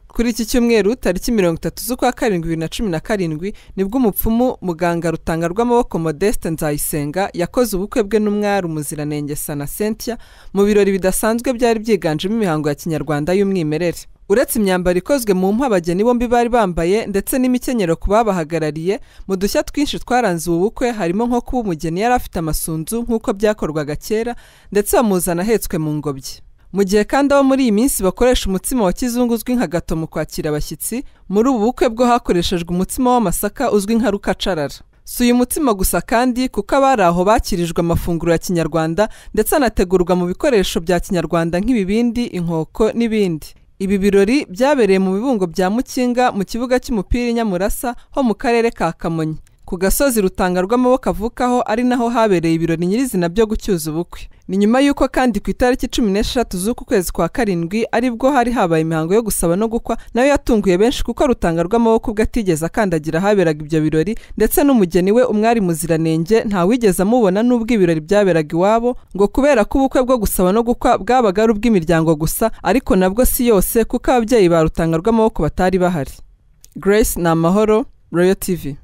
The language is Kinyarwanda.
kuri iki cyumweru tariki mirongo itatu z'ukwa karindwi bibiri na cumi na karindwi nibwo umupfumu muganga rutanga rw'amaboko modeste nzayisenga yakoze ubukwe bwe n'umwari umuziranenge sana sentia mu birori bidasanzwe byari byiganjemo imihango ya kinyarwanda y'umwimerere uretse imyambaro ikozwe mu mpu abageni bombi bari bambaye ndetse n'imikenyero ku babahagarariye mu dushya twinshi twaranze ubu bukwe harimo nko kuba umugeni yari afite amasunzu nk'uko byakorwaga kera ndetse bamuzana ahetswe mu ngobyi mu gihe kandi abo muri iyi minsi bakoresha umutsima wa kizungu uzwi nka gato mu kwakira abashyitsi muri ubu bukwe bwo hakoreshejwe umutsima w'amasaka uzwi nka rukacarara si uyu mutsima gusa kandi kuko abari aho bakirijwe amafunguro ya kinyarwanda ndetse anategurwa mu bikoresho bya kinyarwanda nk'ibibindi inkoko n'ibindi ibi birori byabereye mu bibungo bya mukinga mu kibuga cy'umupira i nyamurasa ho mu karere ka kamonyi ku gasozi rutanga rw'amaboko avukaho ari naho habereye ibirori nyirizina byo gucyuza ubukwe ni nyuma y'uko kandi ku itariki cumi n'eshatu z'uku kwezi kwa karindwi aribwo hari habaye imihango yo gusaba no gukwa nayo yatunguye benshi kuko rutanga rw'amaboko ubwo atigeze akandagira ahaberaga ibyo birori ndetse n'umugeni we umwari muziranenge ntawigeze amubona n'ubwo ibirori byaberaga iwabo ngo kubera ko ubukwe bwo gusaba no gukwa bwabaga ari ubw'imiryango gusa ariko nabwo si yose kuko ababyeyi ba rutanga rw'amaboko batari bahari grace ni amahoro royal tv